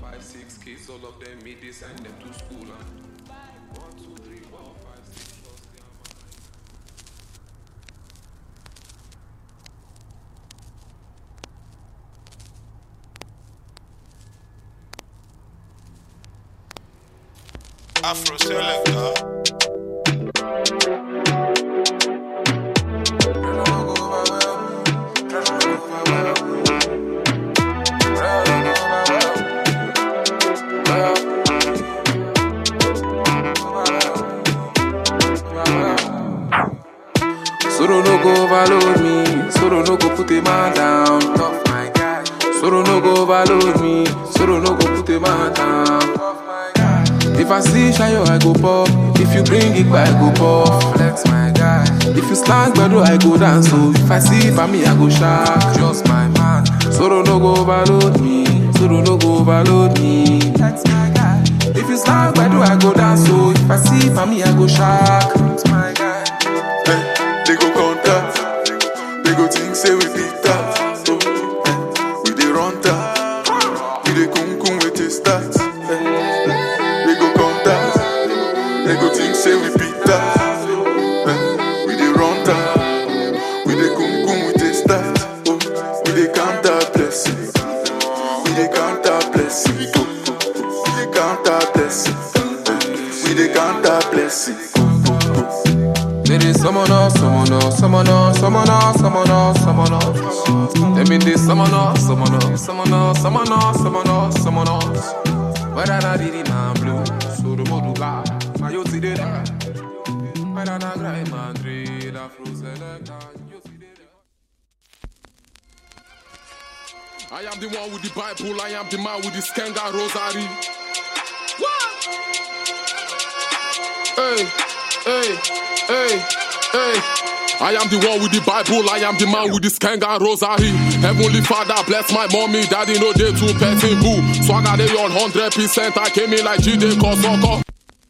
five, six kids, all of them me they send them to school and one, two, three, four, five, six plus their mama. Afro Selector. Soro no go overload me, Soro no go put a man down. Tough my guy. Soro no go overload me, Soro no go put a man down. Tough my guy. If I see Shayo, I go pop. If you bring it back, I go pop. Flex my guy. If you slang bedu, I go dance. So if I see me, I go shout. Just my man. Soro no go overload me, Soro no go overload me. That's my guy. If you slang bedu, I go dance. So if I see me, I go shout. That's my guy. Eh, they go contact. They go think say we beat that. Oh, eh, we dey run that. We dey kun kun with the stats. Eh, they go contact. They go think say we beat that. Eh, we dey run that. We dey kun kun with the stats. Oh, we dey count our blessings. We dey count our blessings. Oh, we dey count our blessings. Eh, we dey count our blessings. They dey summon us, summon us, summon us, summon us, summon us, summon us. They mean they summon us, summon us, summon us, summon us, summon us, summon us. Whether na didi man blue, so the modu guy, my yo see there. Whether na grind man drill, afro selector, yo see there. I am the one with the Bible, I am the man with the Skenga Rosary. Hey, hey, hey, hey. I am the one with the Bible, I am the man with the Skenga Rosary. Heavenly Father, bless my mommy, daddy, no day two person boo. Swagger they on 100%, I came in like G-Day Kosoko.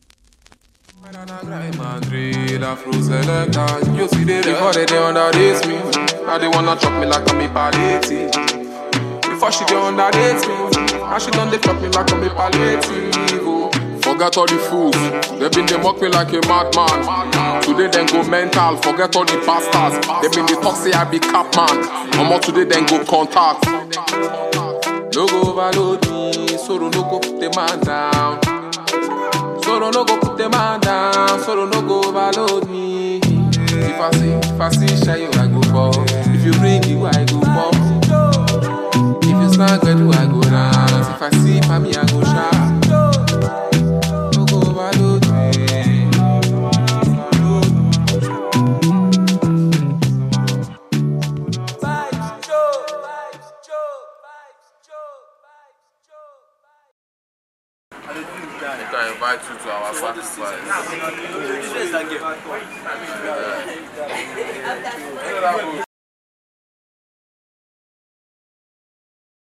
You see they before they, they underrate me. Now they wanna chop me like I'm a palliative. Before she they underrate me, now she done they fuck me like I'm a palliative. oh. Forget all the fools, they been they mock me like a madman. Today then go mental, forget all the bastards. They been they talk say I be cap man. Omo today then go contact. No go overload me, soro no go put the man down. Soro no go put the man down, soro no go overload me. If I see, if I see Shayo, I go pop. If you bring you, I go pop. If you snag do I go dance. If I see mommy, I go shout. No go overload me. You can invite you to our sacrifice.